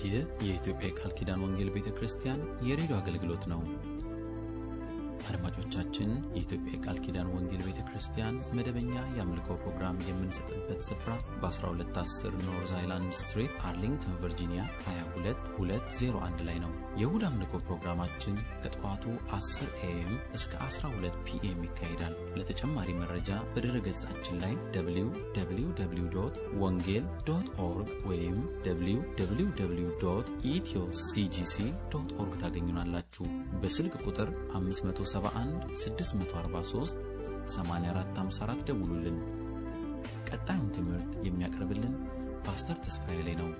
ይህ የኢትዮጵያ የቃል ኪዳን ወንጌል ቤተ ክርስቲያን የሬዲዮ አገልግሎት ነው። አድማጮቻችን፣ የኢትዮጵያ የቃል ኪዳን ወንጌል ቤተ ክርስቲያን መደበኛ የአምልኮ ፕሮግራም የምንሰጥበት ስፍራ በ1210 ኖርዝ አይላንድ ስትሪት አርሊንግተን ቨርጂኒያ 22201 ላይ ነው። የእሁድ አምልኮ ፕሮግራማችን ከጠዋቱ 10 ኤኤም እስከ 12 ፒኤም ይካሄዳል። ለተጨማሪ መረጃ በድረ ገጻችን ላይ www ወንጌል ዶት ኦርግ ወይም www ኢትዮ ሲጂሲ ዶት ኦርግ ታገኙናላችሁ። በስልክ ቁጥር 571 643 8454 ደውሉልን። ቀጣዩን ትምህርት የሚያቀርብልን ፓስተር ተስፋዬ ላይ ነው።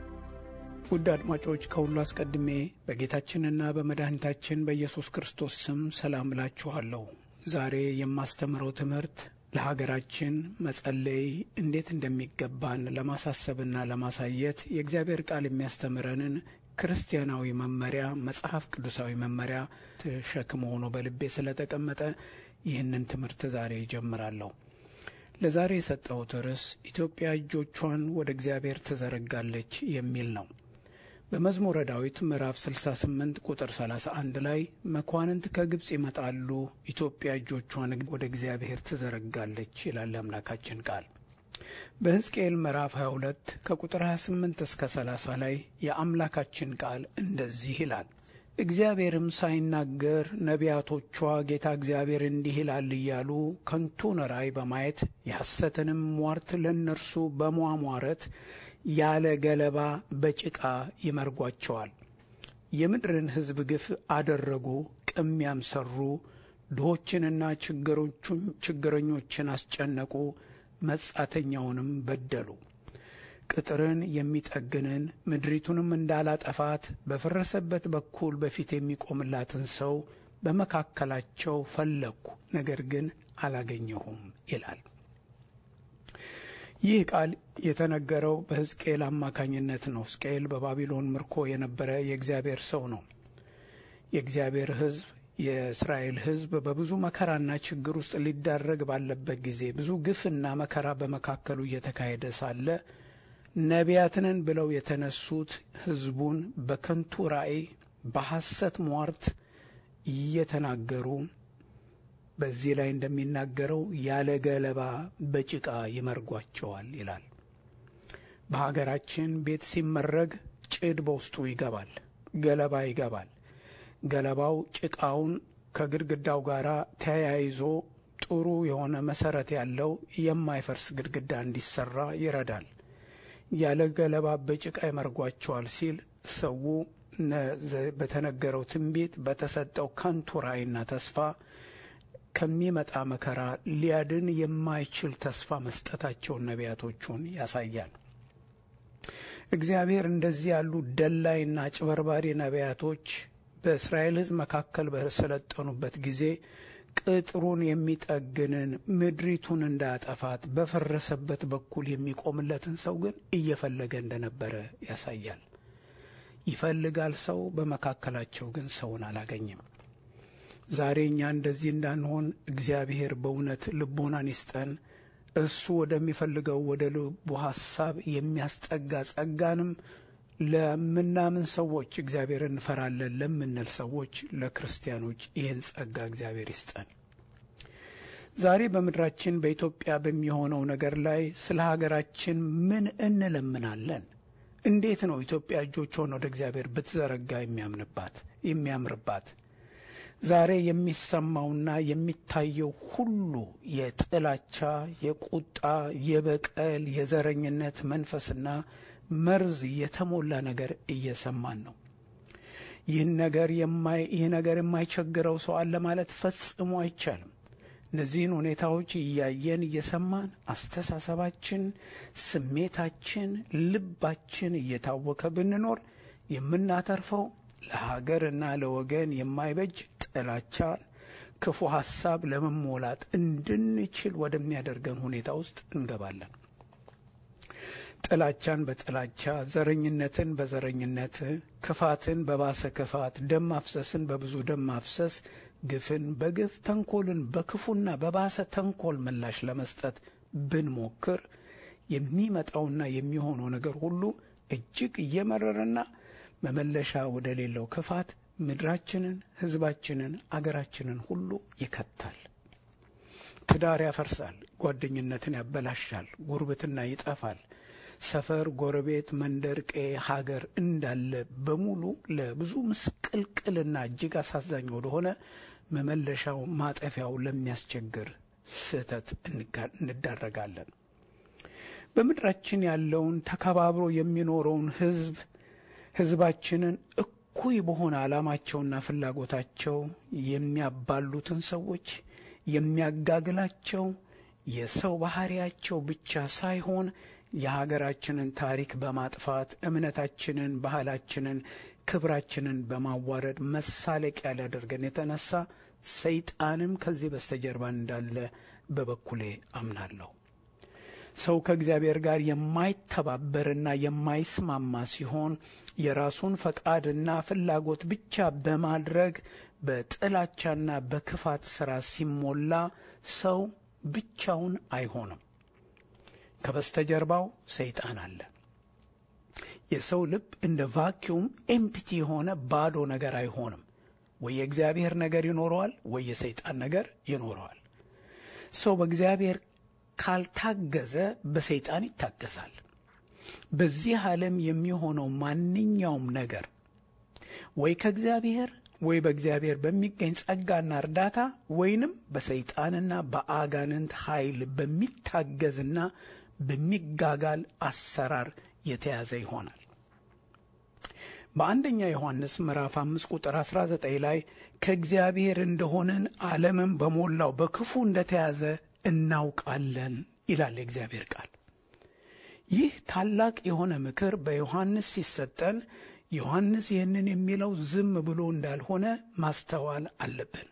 ውድ አድማጮች ከሁሉ አስቀድሜ በጌታችንና በመድኃኒታችን በኢየሱስ ክርስቶስ ስም ሰላም እላችኋለሁ። ዛሬ የማስተምረው ትምህርት ለሀገራችን መጸለይ እንዴት እንደሚገባን ለማሳሰብና ለማሳየት የእግዚአብሔር ቃል የሚያስተምረንን ክርስቲያናዊ መመሪያ መጽሐፍ ቅዱሳዊ መመሪያ ሸክም ሆኖ በልቤ ስለተቀመጠ ይህንን ትምህርት ዛሬ ይጀምራለሁ። ለዛሬ የሰጠሁት ርዕስ ኢትዮጵያ እጆቿን ወደ እግዚአብሔር ትዘረጋለች የሚል ነው። በመዝሙረ ዳዊት ምዕራፍ 68 ቁጥር 31 ላይ መኳንንት ከግብፅ ይመጣሉ፣ ኢትዮጵያ እጆቿን ወደ እግዚአብሔር ትዘረጋለች ይላል አምላካችን ቃል። በሕዝቅኤል ምዕራፍ 22 ከቁጥር 28 እስከ 30 ላይ የአምላካችን ቃል እንደዚህ ይላል። እግዚአብሔርም ሳይናገር ነቢያቶቿ ጌታ እግዚአብሔር እንዲህ ይላል እያሉ ከንቱን ራእይ በማየት የሐሰትንም ሟርት ለእነርሱ በሟሟረት ያለ ገለባ በጭቃ ይመርጓቸዋል። የምድርን ሕዝብ ግፍ አደረጉ፣ ቅሚያም ሰሩ፣ ድሆችንና ችግረኞችን አስጨነቁ፣ መጻተኛውንም በደሉ። ቅጥርን የሚጠግንን ምድሪቱንም እንዳላጠፋት በፈረሰበት በኩል በፊት የሚቆምላትን ሰው በመካከላቸው ፈለግኩ፣ ነገር ግን አላገኘሁም ይላል። ይህ ቃል የተነገረው በሕዝቅኤል አማካኝነት ነው። ሕዝቅኤል በባቢሎን ምርኮ የነበረ የእግዚአብሔር ሰው ነው። የእግዚአብሔር ሕዝብ የእስራኤል ሕዝብ በብዙ መከራና ችግር ውስጥ ሊዳረግ ባለበት ጊዜ ብዙ ግፍና መከራ በመካከሉ እየተካሄደ ሳለ ነቢያትንን ብለው የተነሱት ሕዝቡን በከንቱ ራእይ በሐሰት ሟርት እየተናገሩ በዚህ ላይ እንደሚናገረው ያለ ገለባ በጭቃ ይመርጓቸዋል ይላል። በሀገራችን ቤት ሲመረግ ጭድ በውስጡ ይገባል፣ ገለባ ይገባል። ገለባው ጭቃውን ከግድግዳው ጋር ተያይዞ ጥሩ የሆነ መሰረት ያለው የማይፈርስ ግድግዳ እንዲሰራ ይረዳል። ያለ ገለባ በጭቃ ይመርጓቸዋል ሲል ሰው በተነገረው ትንቢት በተሰጠው ከንቱ ራእይና ተስፋ ከሚመጣ መከራ ሊያድን የማይችል ተስፋ መስጠታቸውን ነቢያቶቹን ያሳያል። እግዚአብሔር እንደዚህ ያሉ ደላይና አጭበርባሪ ነቢያቶች በእስራኤል ሕዝብ መካከል በሰለጠኑበት ጊዜ ቅጥሩን የሚጠግንን ምድሪቱን እንዳያጠፋት በፈረሰበት በኩል የሚቆምለትን ሰው ግን እየፈለገ እንደነበረ ያሳያል። ይፈልጋል ሰው፣ በመካከላቸው ግን ሰውን አላገኘም። ዛሬ እኛ እንደዚህ እንዳንሆን እግዚአብሔር በእውነት ልቦናን ይስጠን። እሱ ወደሚፈልገው ወደ ልቡ ሐሳብ የሚያስጠጋ ጸጋንም ለምናምን ሰዎች እግዚአብሔር እንፈራለን ለምንል ሰዎች ለክርስቲያኖች ይህን ጸጋ እግዚአብሔር ይስጠን። ዛሬ በምድራችን በኢትዮጵያ በሚሆነው ነገር ላይ ስለ ሀገራችን ምን እንለምናለን? እንዴት ነው ኢትዮጵያ እጆቿን ወደ እግዚአብሔር ብትዘረጋ የሚያምንባት የሚያምርባት? ዛሬ የሚሰማውና የሚታየው ሁሉ የጥላቻ፣ የቁጣ፣ የበቀል፣ የዘረኝነት መንፈስና መርዝ የተሞላ ነገር እየሰማን ነው። ይህን ነገር ይህ ነገር የማይቸግረው ሰው አለ ማለት ፈጽሞ አይቻልም። እነዚህን ሁኔታዎች እያየን እየሰማን አስተሳሰባችን፣ ስሜታችን፣ ልባችን እየታወከ ብንኖር የምናተርፈው ለሀገርና ለወገን የማይበጅ ጥላቻን፣ ክፉ ሐሳብ ለመሞላት እንድንችል ወደሚያደርገን ሁኔታ ውስጥ እንገባለን። ጥላቻን በጥላቻ ዘረኝነትን በዘረኝነት ክፋትን በባሰ ክፋት ደም ማፍሰስን በብዙ ደም ማፍሰስ ግፍን በግፍ ተንኮልን በክፉና በባሰ ተንኮል ምላሽ ለመስጠት ብንሞክር የሚመጣውና የሚሆነው ነገር ሁሉ እጅግ እየመረረና መመለሻ ወደ ሌለው ክፋት ምድራችንን፣ ሕዝባችንን፣ አገራችንን ሁሉ ይከታል። ትዳር ያፈርሳል፣ ጓደኝነትን ያበላሻል፣ ጉርብትና ይጠፋል። ሰፈር፣ ጎረቤት፣ መንደር፣ ቀዬ፣ ሀገር እንዳለ በሙሉ ለብዙ ምስቅልቅልና እጅግ አሳዛኝ ወደሆነ መመለሻው ማጠፊያው ለሚያስቸግር ስህተት እንዳረጋለን። በምድራችን ያለውን ተከባብሮ የሚኖረውን ሕዝብ ሕዝባችንን እኩይ በሆነ ዓላማቸውና ፍላጎታቸው የሚያባሉትን ሰዎች የሚያጋግላቸው የሰው ባህሪያቸው ብቻ ሳይሆን የሀገራችንን ታሪክ በማጥፋት እምነታችንን፣ ባህላችንን፣ ክብራችንን በማዋረድ መሳለቂያ ሊያደርገን የተነሳ ሰይጣንም ከዚህ በስተጀርባ እንዳለ በበኩሌ አምናለሁ። ሰው ከእግዚአብሔር ጋር የማይተባበርና የማይስማማ ሲሆን የራሱን ፈቃድና ፍላጎት ብቻ በማድረግ በጥላቻና በክፋት ሥራ ሲሞላ ሰው ብቻውን አይሆንም። ከበስተጀርባው ሰይጣን አለ። የሰው ልብ እንደ ቫኪዩም ኤምፕቲ የሆነ ባዶ ነገር አይሆንም። ወይ የእግዚአብሔር ነገር ይኖረዋል፣ ወይ የሰይጣን ነገር ይኖረዋል። ሰው በእግዚአብሔር ካልታገዘ በሰይጣን ይታገዛል። በዚህ ዓለም የሚሆነው ማንኛውም ነገር ወይ ከእግዚአብሔር ወይ በእግዚአብሔር በሚገኝ ጸጋና እርዳታ ወይንም በሰይጣንና በአጋንንት ኃይል በሚታገዝና በሚጋጋል አሰራር የተያዘ ይሆናል። በአንደኛ ዮሐንስ ምዕራፍ አምስት ቁጥር 19 ላይ ከእግዚአብሔር እንደሆንን ዓለምን በሞላው በክፉ እንደተያዘ እናውቃለን ይላል የእግዚአብሔር ቃል። ይህ ታላቅ የሆነ ምክር በዮሐንስ ሲሰጠን ዮሐንስ ይህንን የሚለው ዝም ብሎ እንዳልሆነ ማስተዋል አለብን።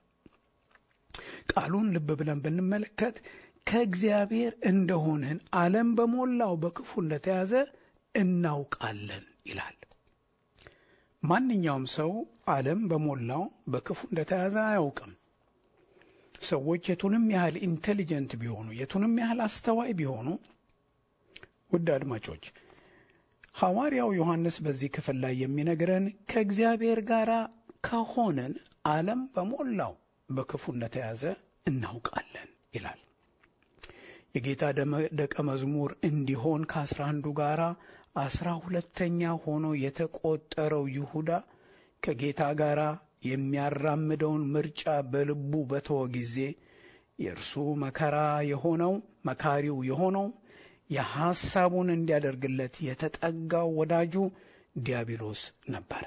ቃሉን ልብ ብለን ብንመለከት ከእግዚአብሔር እንደሆንን ዓለም በሞላው በክፉ እንደተያዘ እናውቃለን ይላል። ማንኛውም ሰው ዓለም በሞላው በክፉ እንደተያዘ አያውቅም። ሰዎች የቱንም ያህል ኢንቴሊጀንት ቢሆኑ የቱንም ያህል አስተዋይ ቢሆኑ ውድ አድማጮች ሐዋርያው ዮሐንስ በዚህ ክፍል ላይ የሚነግረን ከእግዚአብሔር ጋር ከሆንን ዓለም በሞላው በክፉ እንደተያዘ እናውቃለን ይላል። የጌታ ደቀ መዝሙር እንዲሆን ከአስራ አንዱ ጋር አስራ ሁለተኛ ሆኖ የተቆጠረው ይሁዳ ከጌታ ጋር የሚያራምደውን ምርጫ በልቡ በተወ ጊዜ የእርሱ መከራ የሆነው መካሪው የሆነው የሐሳቡን እንዲያደርግለት የተጠጋው ወዳጁ ዲያብሎስ ነበር።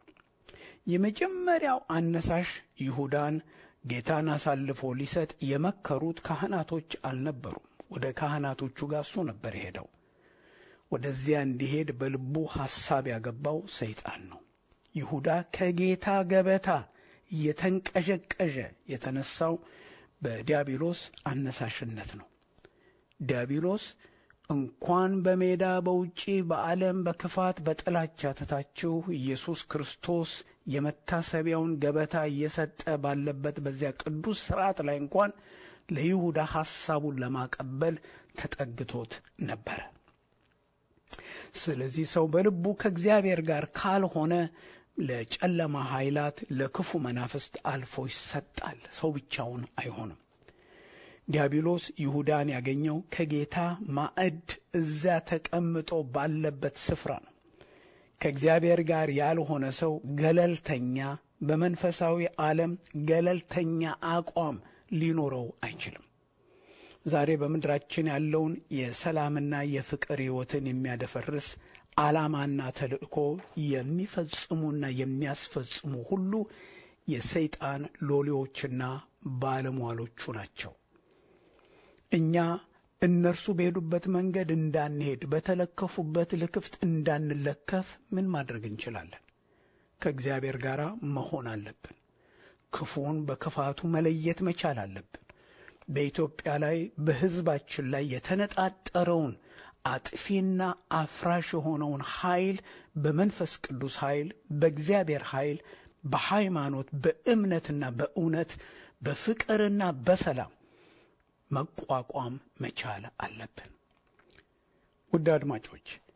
የመጀመሪያው አነሳሽ ይሁዳን ጌታን አሳልፎ ሊሰጥ የመከሩት ካህናቶች አልነበሩም። ወደ ካህናቶቹ ጋር እሱ ነበር የሄደው። ወደዚያ እንዲሄድ በልቡ ሐሳብ ያገባው ሰይጣን ነው። ይሁዳ ከጌታ ገበታ እየተንቀዠቀዠ የተነሳው በዲያብሎስ አነሳሽነት ነው። ዲያብሎስ እንኳን በሜዳ በውጪ በዓለም በክፋት በጥላቻ ትታችሁ ኢየሱስ ክርስቶስ የመታሰቢያውን ገበታ እየሰጠ ባለበት በዚያ ቅዱስ ሥርዓት ላይ እንኳን ለይሁዳ ሐሳቡን ለማቀበል ተጠግቶት ነበረ። ስለዚህ ሰው በልቡ ከእግዚአብሔር ጋር ካልሆነ ለጨለማ ኃይላት፣ ለክፉ መናፍስት አልፎ ይሰጣል። ሰው ብቻውን አይሆንም። ዲያብሎስ ይሁዳን ያገኘው ከጌታ ማዕድ እዚያ ተቀምጦ ባለበት ስፍራ ነው። ከእግዚአብሔር ጋር ያልሆነ ሰው ገለልተኛ፣ በመንፈሳዊ ዓለም ገለልተኛ አቋም ሊኖረው አይችልም። ዛሬ በምድራችን ያለውን የሰላምና የፍቅር ሕይወትን የሚያደፈርስ ዓላማና ተልእኮ የሚፈጽሙና የሚያስፈጽሙ ሁሉ የሰይጣን ሎሌዎችና ባለሟሎቹ ናቸው። እኛ እነርሱ በሄዱበት መንገድ እንዳንሄድ፣ በተለከፉበት ልክፍት እንዳንለከፍ ምን ማድረግ እንችላለን? ከእግዚአብሔር ጋር መሆን አለብን። ክፉን በክፋቱ መለየት መቻል አለብን። በኢትዮጵያ ላይ በሕዝባችን ላይ የተነጣጠረውን አጥፊና አፍራሽ የሆነውን ኃይል በመንፈስ ቅዱስ ኃይል፣ በእግዚአብሔር ኃይል፣ በሃይማኖት፣ በእምነትና በእውነት፣ በፍቅርና በሰላም መቋቋም መቻል አለብን። ውድ አድማጮች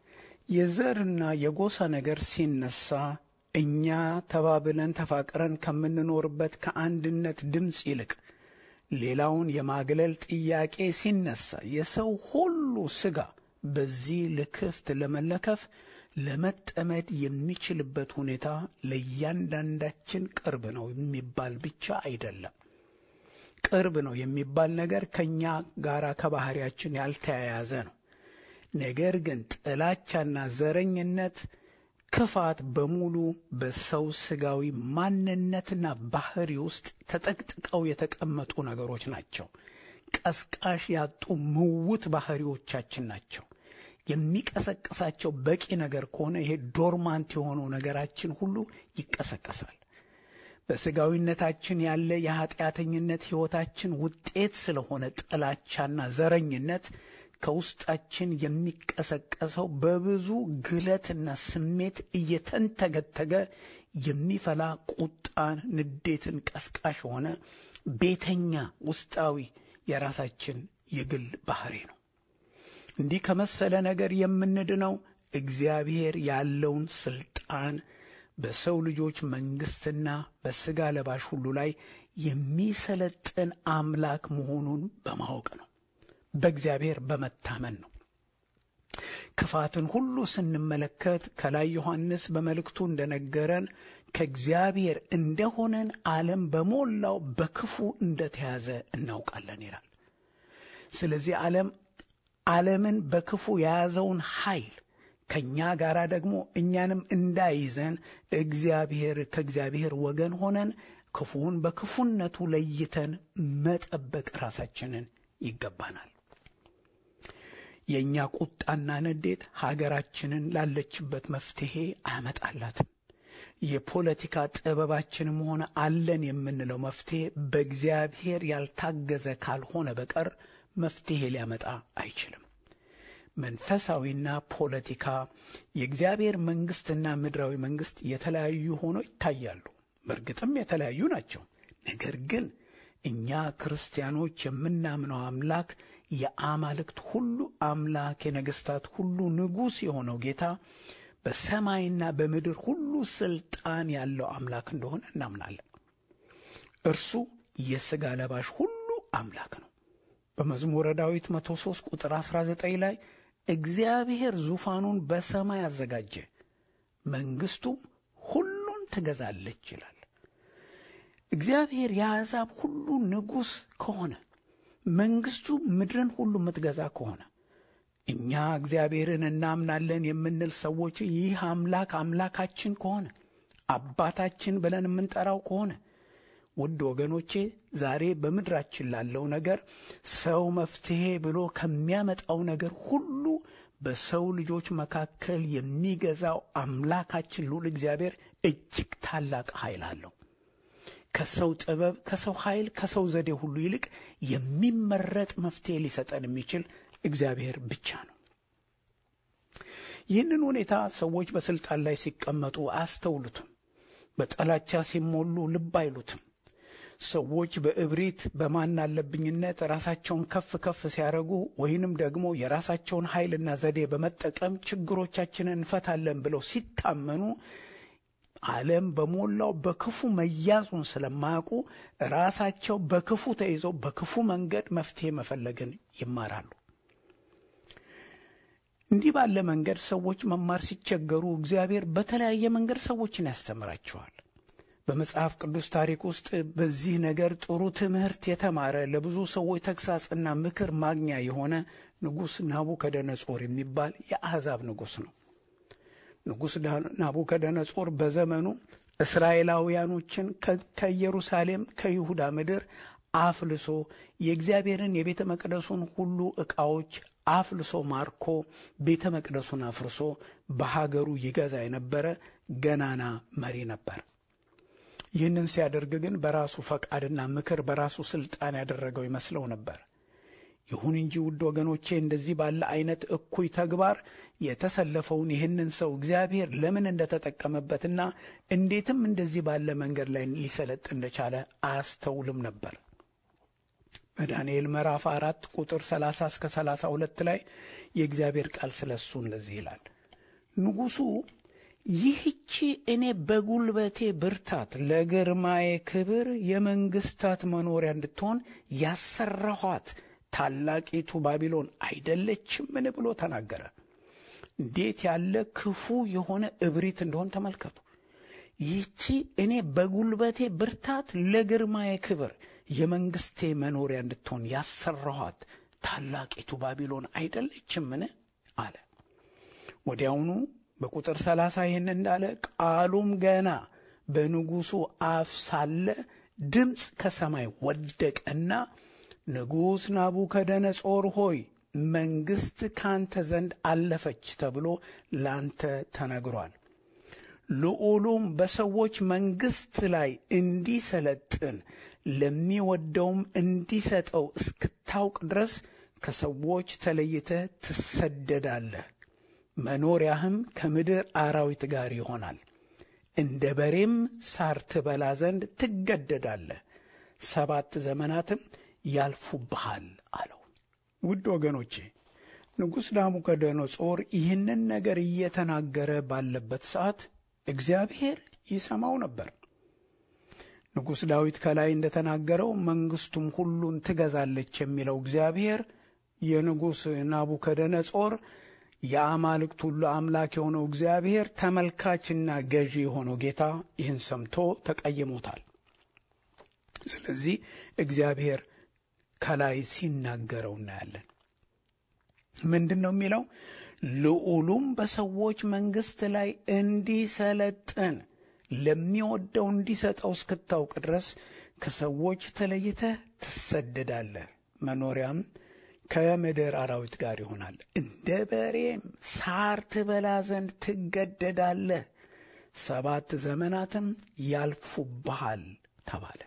የዘርና የጎሳ ነገር ሲነሳ እኛ ተባብለን ተፋቅረን ከምንኖርበት ከአንድነት ድምፅ ይልቅ ሌላውን የማግለል ጥያቄ ሲነሳ የሰው ሁሉ ሥጋ በዚህ ልክፍት ለመለከፍ ለመጠመድ የሚችልበት ሁኔታ ለእያንዳንዳችን ቅርብ ነው የሚባል ብቻ አይደለም። ቅርብ ነው የሚባል ነገር ከእኛ ጋር ከባህሪያችን ያልተያያዘ ነው። ነገር ግን ጥላቻና ዘረኝነት፣ ክፋት በሙሉ በሰው ሥጋዊ ማንነትና ባህሪ ውስጥ ተጠቅጥቀው የተቀመጡ ነገሮች ናቸው። ቀስቃሽ ያጡ ምውት ባህሪዎቻችን ናቸው። የሚቀሰቅሳቸው በቂ ነገር ከሆነ ይሄ ዶርማንት የሆነው ነገራችን ሁሉ ይቀሰቀሳል። በሥጋዊነታችን ያለ የኀጢአተኝነት ሕይወታችን ውጤት ስለሆነ ጥላቻና ዘረኝነት ከውስጣችን የሚቀሰቀሰው በብዙ ግለትና ስሜት እየተንተገተገ የሚፈላ ቁጣን፣ ንዴትን ቀስቃሽ የሆነ ቤተኛ ውስጣዊ የራሳችን የግል ባህሪ ነው። እንዲህ ከመሰለ ነገር የምንድነው እግዚአብሔር ያለውን ስልጣን በሰው ልጆች መንግሥትና በሥጋ ለባሽ ሁሉ ላይ የሚሰለጥን አምላክ መሆኑን በማወቅ ነው። በእግዚአብሔር በመታመን ነው። ክፋትን ሁሉ ስንመለከት ከላይ ዮሐንስ በመልእክቱ እንደነገረን ከእግዚአብሔር እንደሆነን ዓለም በሞላው በክፉ እንደተያዘ እናውቃለን ይላል። ስለዚህ ዓለም ዓለምን በክፉ የያዘውን ኃይል ከእኛ ጋር ደግሞ እኛንም እንዳይዘን እግዚአብሔር ከእግዚአብሔር ወገን ሆነን ክፉውን በክፉነቱ ለይተን መጠበቅ ራሳችንን ይገባናል። የእኛ ቁጣና ንዴት ሀገራችንን ላለችበት መፍትሔ አያመጣላትም። የፖለቲካ ጥበባችንም ሆነ አለን የምንለው መፍትሔ በእግዚአብሔር ያልታገዘ ካልሆነ በቀር መፍትሔ ሊያመጣ አይችልም። መንፈሳዊና ፖለቲካ የእግዚአብሔር መንግሥትና ምድራዊ መንግሥት የተለያዩ ሆነው ይታያሉ። በእርግጥም የተለያዩ ናቸው። ነገር ግን እኛ ክርስቲያኖች የምናምነው አምላክ የአማልክት ሁሉ አምላክ የነገሥታት ሁሉ ንጉሥ የሆነው ጌታ በሰማይና በምድር ሁሉ ሥልጣን ያለው አምላክ እንደሆነ እናምናለን። እርሱ የሥጋ ለባሽ ሁሉ አምላክ ነው። በመዝሙረ ዳዊት 103 ቁጥር 19 ላይ እግዚአብሔር ዙፋኑን በሰማይ አዘጋጀ፣ መንግሥቱም ሁሉን ትገዛለች ይላል። እግዚአብሔር የአሕዛብ ሁሉ ንጉሥ ከሆነ መንግሥቱ ምድርን ሁሉ የምትገዛ ከሆነ እኛ እግዚአብሔርን እናምናለን የምንል ሰዎች ይህ አምላክ አምላካችን ከሆነ አባታችን ብለን የምንጠራው ከሆነ ውድ ወገኖቼ ዛሬ በምድራችን ላለው ነገር ሰው መፍትሔ ብሎ ከሚያመጣው ነገር ሁሉ በሰው ልጆች መካከል የሚገዛው አምላካችን ልዑል እግዚአብሔር እጅግ ታላቅ ኃይል አለው። ከሰው ጥበብ፣ ከሰው ኃይል፣ ከሰው ዘዴ ሁሉ ይልቅ የሚመረጥ መፍትሔ ሊሰጠን የሚችል እግዚአብሔር ብቻ ነው። ይህንን ሁኔታ ሰዎች በስልጣን ላይ ሲቀመጡ አያስተውሉትም። በጠላቻ ሲሞሉ ልብ አይሉትም። ሰዎች በእብሪት በማን አለብኝነት ራሳቸውን ከፍ ከፍ ሲያደርጉ ወይንም ደግሞ የራሳቸውን ኃይልና ዘዴ በመጠቀም ችግሮቻችንን እንፈታለን ብለው ሲታመኑ ዓለም በሞላው በክፉ መያዙን ስለማያውቁ ራሳቸው በክፉ ተይዘው በክፉ መንገድ መፍትሔ መፈለግን ይማራሉ። እንዲህ ባለ መንገድ ሰዎች መማር ሲቸገሩ እግዚአብሔር በተለያየ መንገድ ሰዎችን ያስተምራቸዋል። በመጽሐፍ ቅዱስ ታሪክ ውስጥ በዚህ ነገር ጥሩ ትምህርት የተማረ ለብዙ ሰዎች ተግሳጽና ምክር ማግኛ የሆነ ንጉሥ ናቡከደነጾር የሚባል የአሕዛብ ንጉሥ ነው። ንጉሥ ናቡከደነጾር በዘመኑ እስራኤላውያኖችን ከኢየሩሳሌም ከይሁዳ ምድር አፍልሶ የእግዚአብሔርን የቤተ መቅደሱን ሁሉ ዕቃዎች አፍልሶ ማርኮ ቤተ መቅደሱን አፍርሶ በሀገሩ ይገዛ የነበረ ገናና መሪ ነበር። ይህንን ሲያደርግ ግን በራሱ ፈቃድና ምክር በራሱ ስልጣን ያደረገው ይመስለው ነበር። ይሁን እንጂ ውድ ወገኖቼ እንደዚህ ባለ አይነት እኩይ ተግባር የተሰለፈውን ይህንን ሰው እግዚአብሔር ለምን እንደተጠቀመበትና እንዴትም እንደዚህ ባለ መንገድ ላይ ሊሰለጥ እንደቻለ አያስተውልም ነበር። በዳንኤል ምዕራፍ አራት ቁጥር 30 እስከ 32 ላይ የእግዚአብሔር ቃል ስለ እሱ እንደዚህ ይላል። ንጉሡ ይህቺ እኔ በጉልበቴ ብርታት ለግርማዬ ክብር የመንግስታት መኖሪያ እንድትሆን ያሰራኋት ታላቂቱ ባቢሎን አይደለችምን ብሎ ተናገረ። እንዴት ያለ ክፉ የሆነ እብሪት እንደሆን ተመልከቱ። ይህቺ እኔ በጉልበቴ ብርታት ለግርማዬ ክብር የመንግስቴ መኖሪያ እንድትሆን ያሰራኋት ታላቂቱ ባቢሎን አይደለችምን አለ። ወዲያውኑ በቁጥር ሰላሳ ይህን እንዳለ ቃሉም ገና በንጉሡ አፍ ሳለ ድምፅ ከሰማይ ወደቀና ንጉሥ ናቡከደነጾር ሆይ መንግሥት ካንተ ዘንድ አለፈች ተብሎ ላንተ ተነግሯል። ልዑሉም በሰዎች መንግሥት ላይ እንዲሰለጥን ለሚወደውም እንዲሰጠው እስክታውቅ ድረስ ከሰዎች ተለይተህ ትሰደዳለህ። መኖሪያህም ከምድር አራዊት ጋር ይሆናል። እንደ በሬም ሳር ትበላ ዘንድ ትገደዳለህ። ሰባት ዘመናትም ያልፉብሃል አለው። ውድ ወገኖቼ ንጉሥ ናቡከደነጾር ይህንን ነገር እየተናገረ ባለበት ሰዓት እግዚአብሔር ይሰማው ነበር። ንጉሥ ዳዊት ከላይ እንደተናገረው መንግሥቱም ሁሉን ትገዛለች የሚለው እግዚአብሔር የንጉሥ ናቡከደነጾር የአማልክት ሁሉ አምላክ የሆነው እግዚአብሔር ተመልካችና ገዢ የሆነው ጌታ ይህን ሰምቶ ተቀይሞታል። ስለዚህ እግዚአብሔር ከላይ ሲናገረው እናያለን። ምንድን ነው የሚለው? ልዑሉም በሰዎች መንግሥት ላይ እንዲሰለጥን ለሚወደው እንዲሰጠው እስክታውቅ ድረስ ከሰዎች ተለይተህ ትሰደዳለህ። መኖሪያም ከምድር አራዊት ጋር ይሆናል። እንደ በሬም ሳር ትበላ ዘንድ ትገደዳለህ። ሰባት ዘመናትም ያልፉብሃል ተባለ።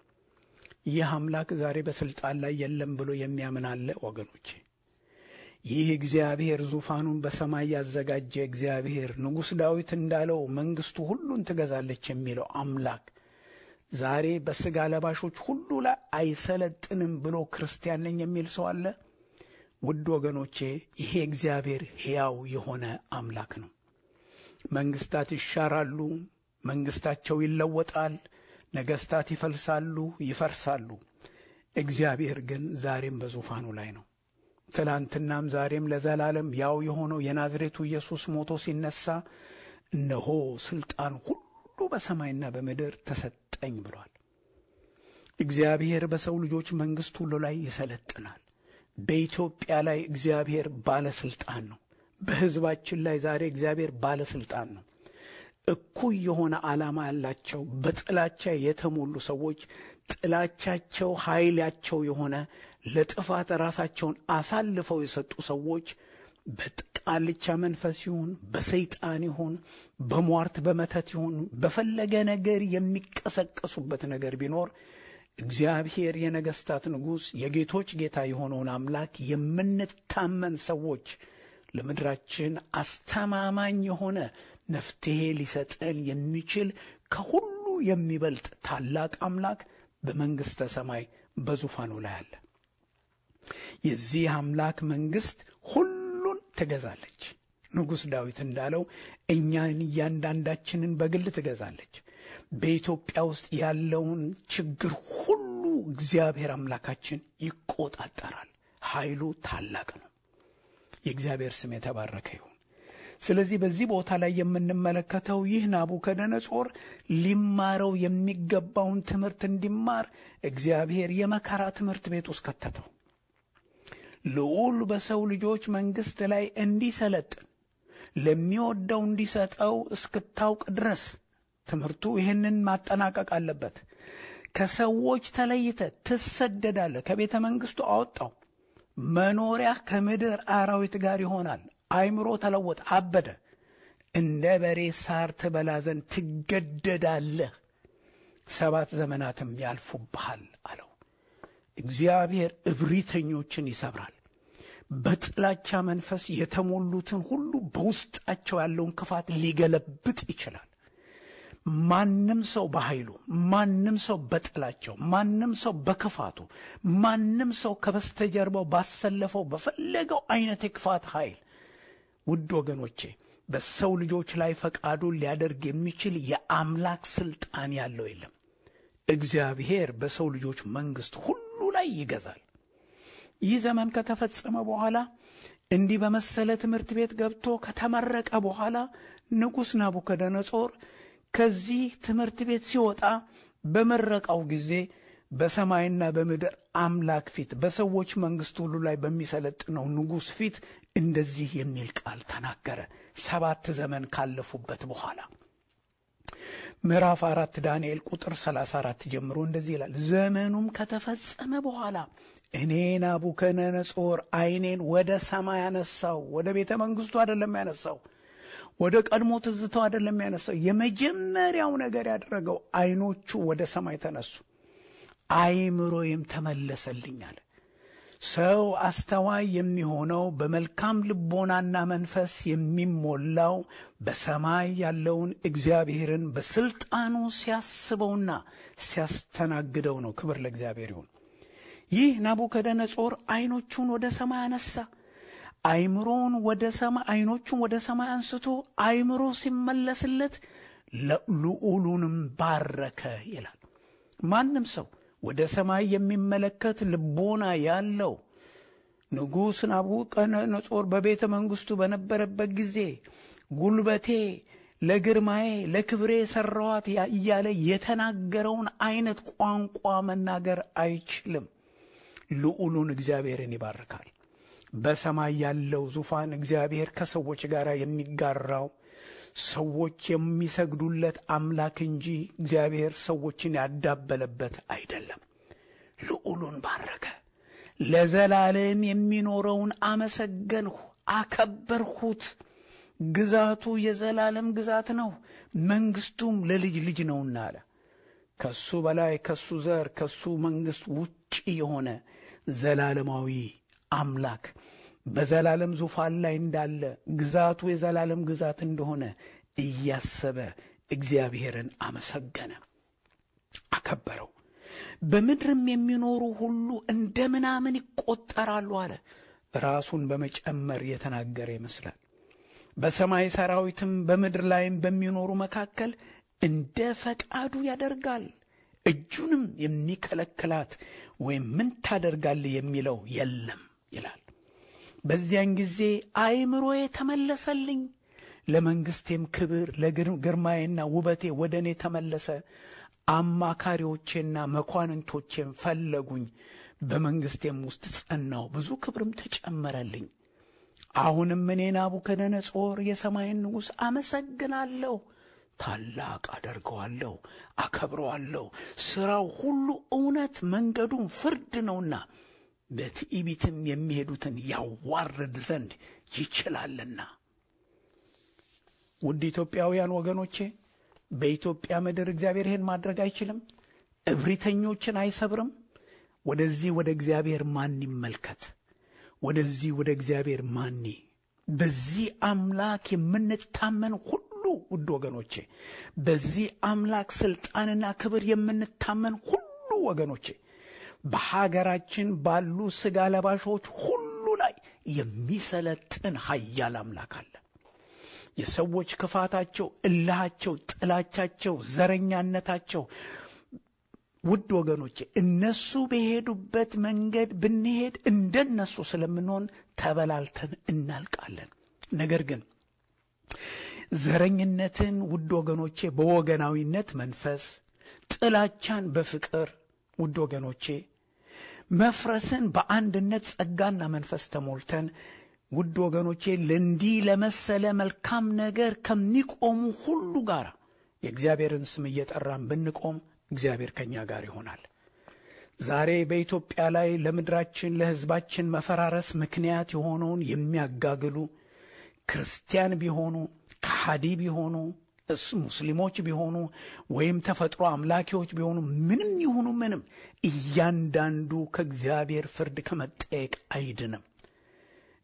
ይህ አምላክ ዛሬ በስልጣን ላይ የለም ብሎ የሚያምን አለ ወገኖቼ? ይህ እግዚአብሔር ዙፋኑን በሰማይ ያዘጋጀ እግዚአብሔር ንጉሥ ዳዊት እንዳለው መንግሥቱ ሁሉን ትገዛለች የሚለው አምላክ ዛሬ በሥጋ ለባሾች ሁሉ ላይ አይሰለጥንም ብሎ ክርስቲያን ነኝ የሚል ሰው አለ? ውድ ወገኖቼ ይሄ እግዚአብሔር ሕያው የሆነ አምላክ ነው። መንግሥታት ይሻራሉ፣ መንግሥታቸው ይለወጣል፣ ነገሥታት ይፈልሳሉ፣ ይፈርሳሉ። እግዚአብሔር ግን ዛሬም በዙፋኑ ላይ ነው። ትላንትናም ዛሬም ለዘላለም ያው የሆነው የናዝሬቱ ኢየሱስ ሞቶ ሲነሳ እነሆ ሥልጣን ሁሉ በሰማይና በምድር ተሰጠኝ ብሏል። እግዚአብሔር በሰው ልጆች መንግሥት ሁሉ ላይ ይሰለጥናል። በኢትዮጵያ ላይ እግዚአብሔር ባለሥልጣን ነው። በሕዝባችን ላይ ዛሬ እግዚአብሔር ባለሥልጣን ነው። እኩይ የሆነ ዓላማ ያላቸው በጥላቻ የተሞሉ ሰዎች ጥላቻቸው ኃይላቸው የሆነ ለጥፋት ራሳቸውን አሳልፈው የሰጡ ሰዎች በቃልቻ መንፈስ ይሁን በሰይጣን ይሁን በሟርት በመተት ይሁን በፈለገ ነገር የሚቀሰቀሱበት ነገር ቢኖር እግዚአብሔር የነገሥታት ንጉሥ የጌቶች ጌታ የሆነውን አምላክ የምንታመን ሰዎች ለምድራችን አስተማማኝ የሆነ መፍትሔ ሊሰጠን የሚችል ከሁሉ የሚበልጥ ታላቅ አምላክ በመንግሥተ ሰማይ በዙፋኑ ላይ አለ። የዚህ አምላክ መንግሥት ሁሉን ትገዛለች። ንጉሥ ዳዊት እንዳለው እኛን እያንዳንዳችንን በግል ትገዛለች። በኢትዮጵያ ውስጥ ያለውን ችግር ሁሉ እግዚአብሔር አምላካችን ይቆጣጠራል። ኃይሉ ታላቅ ነው። የእግዚአብሔር ስም የተባረከ ይሁን። ስለዚህ በዚህ ቦታ ላይ የምንመለከተው ይህ ናቡከደነጾር ሊማረው የሚገባውን ትምህርት እንዲማር እግዚአብሔር የመከራ ትምህርት ቤት ውስጥ ከተተው። ልዑል በሰው ልጆች መንግሥት ላይ እንዲሰለጥን ለሚወደው እንዲሰጠው እስክታውቅ ድረስ ትምህርቱ ይህንን ማጠናቀቅ አለበት። ከሰዎች ተለይተ ትሰደዳለህ። ከቤተ መንግሥቱ አወጣው። መኖሪያ ከምድር አራዊት ጋር ይሆናል። አይምሮ ተለወጠ፣ አበደ። እንደ በሬ ሳር ትበላ ዘንድ ትገደዳለህ፣ ሰባት ዘመናትም ያልፉብሃል አለው። እግዚአብሔር እብሪተኞችን ይሰብራል። በጥላቻ መንፈስ የተሞሉትን ሁሉ በውስጣቸው ያለውን ክፋት ሊገለብጥ ይችላል። ማንም ሰው በኃይሉ፣ ማንም ሰው በጥላቸው፣ ማንም ሰው በክፋቱ፣ ማንም ሰው ከበስተጀርባው ባሰለፈው በፈለገው አይነት የክፋት ኃይል ውድ ወገኖቼ በሰው ልጆች ላይ ፈቃዱን ሊያደርግ የሚችል የአምላክ ስልጣን ያለው የለም። እግዚአብሔር በሰው ልጆች መንግሥት ሁሉ ላይ ይገዛል። ይህ ዘመን ከተፈጸመ በኋላ እንዲህ በመሰለ ትምህርት ቤት ገብቶ ከተመረቀ በኋላ ንጉሥ ናቡከደነጾር ከዚህ ትምህርት ቤት ሲወጣ በመረቃው ጊዜ በሰማይና በምድር አምላክ ፊት በሰዎች መንግሥት ሁሉ ላይ በሚሰለጥነው ንጉሥ ፊት እንደዚህ የሚል ቃል ተናገረ። ሰባት ዘመን ካለፉበት በኋላ ምዕራፍ አራት ዳንኤል ቁጥር 34 ጀምሮ እንደዚህ ይላል። ዘመኑም ከተፈጸመ በኋላ እኔ ናቡከደነጾር ዓይኔን ወደ ሰማይ ያነሳው። ወደ ቤተ መንግሥቱ አይደለም ያነሳው፣ ወደ ቀድሞ ትዝታው አይደለም ያነሳው። የመጀመሪያው ነገር ያደረገው ዓይኖቹ ወደ ሰማይ ተነሱ፣ አይምሮዬም ተመለሰልኝ አለ። ሰው አስተዋይ የሚሆነው በመልካም ልቦናና መንፈስ የሚሞላው በሰማይ ያለውን እግዚአብሔርን በስልጣኑ ሲያስበውና ሲያስተናግደው ነው። ክብር ለእግዚአብሔር ይሁን። ይህ ናቡከደነጾር አይኖቹን ወደ ሰማይ አነሳ። አይምሮን ወደ ሰማይ አይኖቹን ወደ ሰማይ አንስቶ አይምሮ ሲመለስለት ልዑሉንም ባረከ ይላል። ማንም ሰው ወደ ሰማይ የሚመለከት ልቦና ያለው ንጉሥ ናቡከደነጾር በቤተ መንግሥቱ በነበረበት ጊዜ ጉልበቴ ለግርማዬ ለክብሬ የሠራዋት እያለ የተናገረውን አይነት ቋንቋ መናገር አይችልም። ልዑሉን እግዚአብሔርን ይባርካል። በሰማይ ያለው ዙፋን እግዚአብሔር ከሰዎች ጋር የሚጋራው ሰዎች የሚሰግዱለት አምላክ እንጂ እግዚአብሔር ሰዎችን ያዳበለበት አይደለም። ልዑሉን ባረከ። ለዘላለም የሚኖረውን አመሰገንሁ፣ አከበርሁት። ግዛቱ የዘላለም ግዛት ነው፣ መንግሥቱም ለልጅ ልጅ ነውና አለ። ከሱ በላይ ከሱ ዘር ከሱ መንግሥት ውጭ የሆነ ዘላለማዊ አምላክ በዘላለም ዙፋን ላይ እንዳለ ግዛቱ የዘላለም ግዛት እንደሆነ እያሰበ እግዚአብሔርን አመሰገነ፣ አከበረው። በምድርም የሚኖሩ ሁሉ እንደ ምናምን ይቆጠራሉ አለ። ራሱን በመጨመር የተናገረ ይመስላል። በሰማይ ሰራዊትም በምድር ላይም በሚኖሩ መካከል እንደ ፈቃዱ ያደርጋል። እጁንም የሚከለክላት ወይም ምን ታደርጋለህ የሚለው የለም ይላል። በዚያን ጊዜ አእምሮዬ ተመለሰልኝ፣ ለመንግሥቴም ክብር ለግርማዬና ውበቴ ወደ እኔ ተመለሰ። አማካሪዎቼና መኳንንቶቼም ፈለጉኝ፣ በመንግሥቴም ውስጥ ጸናው፣ ብዙ ክብርም ተጨመረልኝ። አሁንም እኔ ናቡከደነጾር የሰማይን ንጉሥ አመሰግናለሁ፣ ታላቅ አደርገዋለሁ፣ አከብረዋለሁ። ሥራው ሁሉ እውነት መንገዱም ፍርድ ነውና በትዕቢትም የሚሄዱትን ያዋርድ ዘንድ ይችላልና። ውድ ኢትዮጵያውያን ወገኖቼ በኢትዮጵያ ምድር እግዚአብሔር ይህን ማድረግ አይችልም? እብሪተኞችን አይሰብርም? ወደዚህ ወደ እግዚአብሔር ማን ይመልከት? ወደዚህ ወደ እግዚአብሔር ማን? በዚህ አምላክ የምንታመን ሁሉ ውድ ወገኖቼ፣ በዚህ አምላክ ስልጣንና ክብር የምንታመን ሁሉ ወገኖቼ በሀገራችን ባሉ ሥጋ ለባሾች ሁሉ ላይ የሚሰለጥን ኃያል አምላክ አለ። የሰዎች ክፋታቸው፣ እልሃቸው፣ ጥላቻቸው፣ ዘረኛነታቸው ውድ ወገኖቼ እነሱ በሄዱበት መንገድ ብንሄድ እንደነሱ ስለምንሆን ተበላልተን እናልቃለን። ነገር ግን ዘረኝነትን ውድ ወገኖቼ በወገናዊነት መንፈስ፣ ጥላቻን በፍቅር ውድ ወገኖቼ መፍረስን በአንድነት ጸጋና መንፈስ ተሞልተን ውድ ወገኖቼ ለእንዲህ ለመሰለ መልካም ነገር ከሚቆሙ ሁሉ ጋር የእግዚአብሔርን ስም እየጠራን ብንቆም እግዚአብሔር ከእኛ ጋር ይሆናል። ዛሬ በኢትዮጵያ ላይ ለምድራችን ለሕዝባችን መፈራረስ ምክንያት የሆነውን የሚያጋግሉ ክርስቲያን ቢሆኑ ከሃዲ ቢሆኑ ሙስሊሞች ቢሆኑ ወይም ተፈጥሮ አምላኪዎች ቢሆኑ ምንም ይሁኑ ምንም እያንዳንዱ ከእግዚአብሔር ፍርድ ከመጠየቅ አይድንም።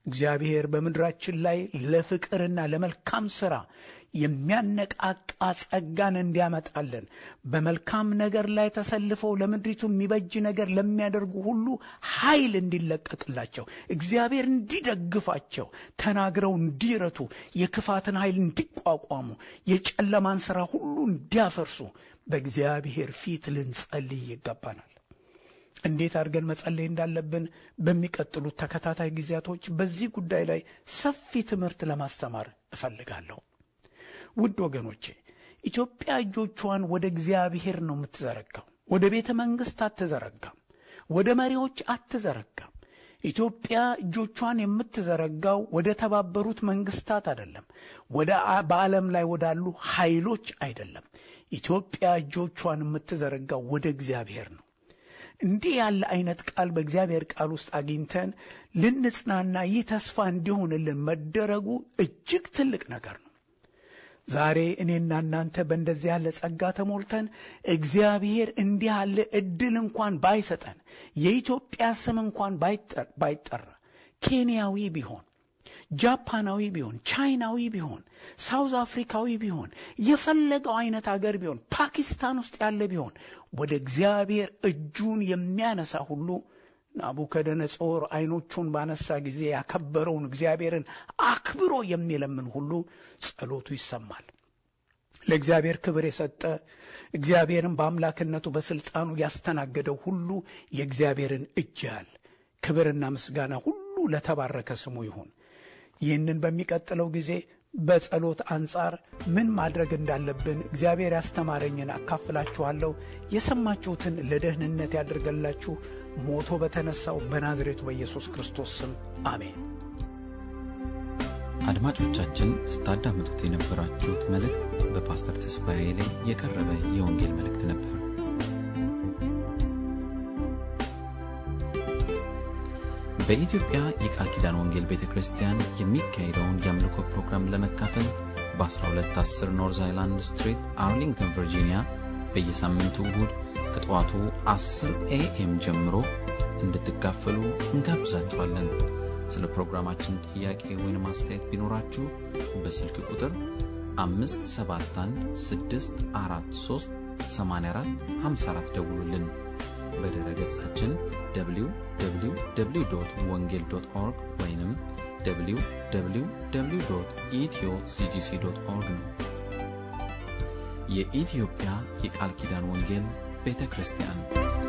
እግዚአብሔር በምድራችን ላይ ለፍቅርና ለመልካም ሥራ የሚያነቃቃ ጸጋን እንዲያመጣልን በመልካም ነገር ላይ ተሰልፈው ለምድሪቱ የሚበጅ ነገር ለሚያደርጉ ሁሉ ኃይል እንዲለቀቅላቸው እግዚአብሔር እንዲደግፋቸው ተናግረው እንዲረቱ የክፋትን ኃይል እንዲቋቋሙ የጨለማን ሥራ ሁሉ እንዲያፈርሱ በእግዚአብሔር ፊት ልንጸልይ ይገባናል። እንዴት አድርገን መጸለይ እንዳለብን በሚቀጥሉት ተከታታይ ጊዜያቶች በዚህ ጉዳይ ላይ ሰፊ ትምህርት ለማስተማር እፈልጋለሁ። ውድ ወገኖቼ ኢትዮጵያ እጆቿን ወደ እግዚአብሔር ነው የምትዘረጋው። ወደ ቤተ መንግሥት አትዘረጋም። ወደ መሪዎች አትዘረጋም። ኢትዮጵያ እጆቿን የምትዘረጋው ወደ ተባበሩት መንግስታት አይደለም። ወደ በዓለም ላይ ወዳሉ ኃይሎች አይደለም። ኢትዮጵያ እጆቿን የምትዘረጋው ወደ እግዚአብሔር ነው። እንዲህ ያለ አይነት ቃል በእግዚአብሔር ቃል ውስጥ አግኝተን ልንጽናና ይህ ተስፋ እንዲሆንልን መደረጉ እጅግ ትልቅ ነገር ነው። ዛሬ እኔና እናንተ በእንደዚህ ያለ ጸጋ ተሞልተን እግዚአብሔር እንዲህ ያለ እድል እንኳን ባይሰጠን የኢትዮጵያ ስም እንኳን ባይጠራ ኬንያዊ ቢሆን ጃፓናዊ ቢሆን ቻይናዊ ቢሆን ሳውዝ አፍሪካዊ ቢሆን የፈለገው አይነት አገር ቢሆን ፓኪስታን ውስጥ ያለ ቢሆን ወደ እግዚአብሔር እጁን የሚያነሳ ሁሉ ናቡከደነጾር አይኖቹን ባነሳ ጊዜ ያከበረውን እግዚአብሔርን አክብሮ የሚለምን ሁሉ ጸሎቱ ይሰማል። ለእግዚአብሔር ክብር የሰጠ እግዚአብሔርን በአምላክነቱ በስልጣኑ ያስተናገደው ሁሉ የእግዚአብሔርን እጅ ያህል ክብርና ምስጋና ሁሉ ለተባረከ ስሙ ይሁን። ይህንን በሚቀጥለው ጊዜ በጸሎት አንጻር ምን ማድረግ እንዳለብን እግዚአብሔር ያስተማረኝን አካፍላችኋለሁ። የሰማችሁትን ለደህንነት ያደርገላችሁ ሞቶ በተነሳው በናዝሬቱ በኢየሱስ ክርስቶስ ስም አሜን። አድማጮቻችን ስታዳምጡት የነበራችሁት መልእክት በፓስተር ተስፋዬ ላይ የቀረበ የወንጌል መልእክት ነበር። በኢትዮጵያ የቃል ኪዳን ወንጌል ቤተ ክርስቲያን የሚካሄደውን የአምልኮ ፕሮግራም ለመካፈል በ1210 ኖርዝ አይላንድ ስትሪት አርሊንግተን ቨርጂኒያ በየሳምንቱ እሁድ ከጠዋቱ 10 ኤኤም ጀምሮ እንድትካፈሉ እንጋብዛችኋለን። ስለ ፕሮግራማችን ጥያቄ ወይም አስተያየት ቢኖራችሁ በስልክ ቁጥር 571 ደውሉልን። በድረ ገጻችን www ወንጌል ኦርግ ወይም www ኢትዮ ሲጂሲ ኦርግ ነው። የኢትዮጵያ የቃል ኪዳን ወንጌል ቤተ ክርስቲያን